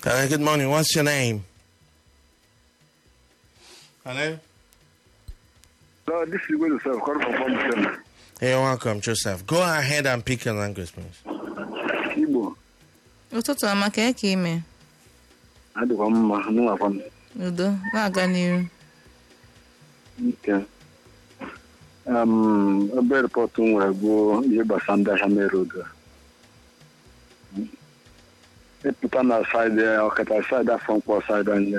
Uh, good morning. What's your name? Hello? No, this is going to serve. Call from Palm Hey, welcome, Joseph. Go ahead and pick your language, please. Igbo. ụtụtụ ọma ka eke ime Adịkwa mma, nụwakwa m. udo na-aga n'iru Nke. Um, ebe rịpọtụ m nwere bụ ihe gbasara ndị ahịa mere odo. Ịpụta na saịdị ọkata saịdị afọ mkpọ saịdị anya.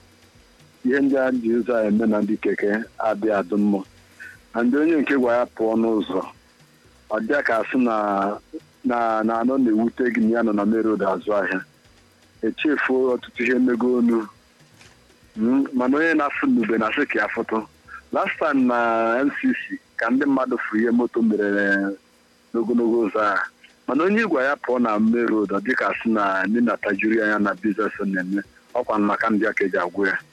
Ihe ndị a ji ụzọ a eme na ndị keke adịghị adị mma. Na ndị onye nke gwa ya pụọ n'ụzọ. Ọ dịa ka asị na na na anọ na-ewute gị na ya nọ na mere odo azụ ahịa. Echefuo ọtụtụ ihe mego onu. Mm, mana onye na-afụ n'ube na-asị ka ya fụtụ last time na ncc ka ndị mmadụ fụ ihe moto mere n'ogologo ụzọ a mana onye igwe ya pụọ na main road ọ dịka sị na ndị na-atajiri anya na biznes na-eme ọkwa maka ndị aka eji agwụ ya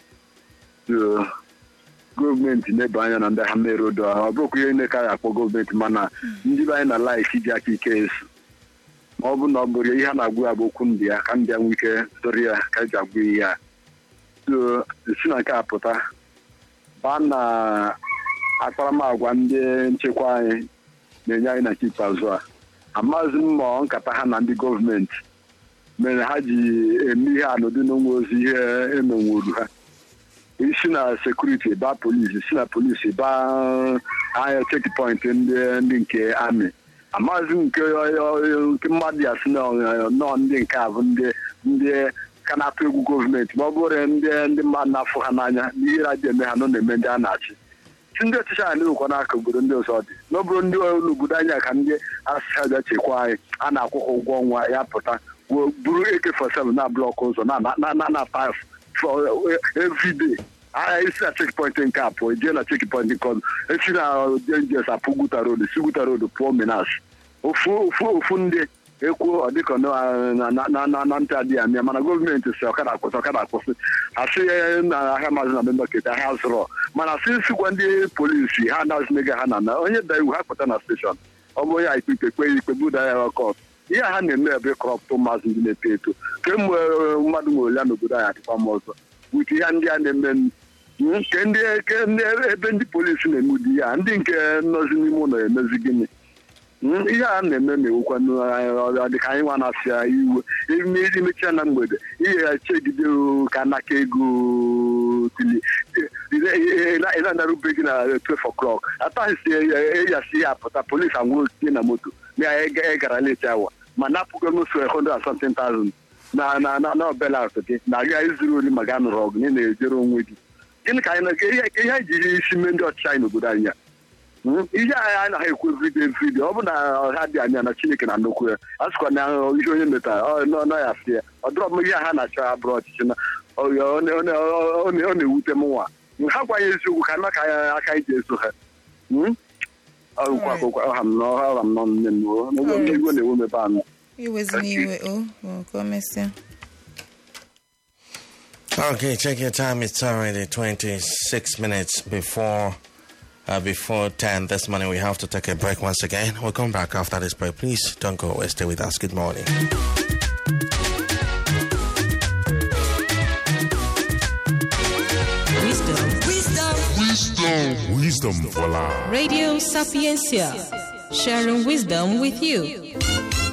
So, gọọmenti na-ebe anya na ndị ha main road a ọ bụrụkwa ihe na-eka ya akpọ gọọmenti mana ndị be anyị na laik iji aka ike eso ma ọ bụ na ọ bụrụ ihe a na-agwụ ya bụ okwu ndị ya ka ndị ya nwee ike dọrọ ya ka eji agwụ ihe ya so si na nke a pụta baa na akparamagwa ndị nchekwa anyị na-enye anyị na nke ikpeazụ a amaghịzi m ma ọ nkata ha na ndị gọọmenti mere ha ji eme ihe anọdụ n'onwe ozi ihe emenwuru ha isi na sekuriti baa polisi si na polisi baa anya chekpọint ndị ndị nke amị amaghịzi m nke nke mmadụ ya si na nọọ ndị nke a bụ ndị ndị ka na-atụ egwu gọọmenti ma ọ bụrụ ndị ndị mmadụ na-afụ ha n'anya n'ihe ha ji eme ha nọ na-eme ndị a na-achị si ndị ọchịchị anyị na-ewekwa n'aka obodo ndị ọzọ dị n'obodo ndị n'obodo anyị ka ndị asịsị aja chekwa anyị a na-akwụ ha ụgwọ ọnwa ya pụta buru AK47 na blọk ụzọ na na na na paf everyday agha isi na chekpọint nke a pụọ jee na chekpọint nke ọzọ esi na jenjes apụ guta road si guta road pụọ minas ofu ofu ofu ndị ekwuo ọ dịka na ntị adịghị amịa mana gọọmenti si ọkada akwụsị ọkada akwụsị asị na ahịa maazị na bembaketi ahịa zụrọ mana sị sikwa ndị polisi ha anazinega ha na na onye da iwu ha pụta na steshọn ọ bụ onye a ikpe ikpe kpe ikpe buda ya ọkọt ihe ha na-eme ebe kọrọpụtụ maazị ndị na-eto eto kemgbe mmadụ nwe ole n'obodo anyị adịkwa m ọzọ wute ihe ndị a na-eme nke ndị ebe ndị polisi na-eme ụdị ya ndị nke nọzi n'ime ụlọ emezi gịnị ihe a na-eme na-ewukwa dịka anyị nwa na-asị ya iwe imechaa na mgbede ihe ya chegide ka naka ego tili ịlanarube gị na 12 o'clock ataghịsi eyasi ya apụta polisi anwụrụ tinye na moto na ya gara leti awa ma napụgo n'ofe 100,000 na na na na belat gị na aga izuru ori ma ga nụrụ ọgụ na na-ejere onwe gị gịnị ka anyị ihe anyị ji isi mee ndị ọchịchị anyị n'obodo anyị ihe anyị anaghị ekwu vidio vidio ọ bụ na ha dị anya na chineke na nnukwu ya a sịkwa na ihe onye metara nọ ya fị ya ọ dịrọ m ihe ha na-achọ abụrụ ọchịchị na ọ na-ewute m nwa ha gwanye eziokwu ka naka aka iji eso ha ọha m nọ nne m igwe na-ewe mebe anụ iwezi n'iwe o ka o mesịa Okay, check your time. It's already 26 minutes before uh, before 10 this morning. We have to take a break once again. We'll come back after this break. Please don't go away. Stay with us. Good morning. Wisdom. Wisdom. Wisdom. Wisdom for life. Radio Sapiencia. Sharing wisdom with you.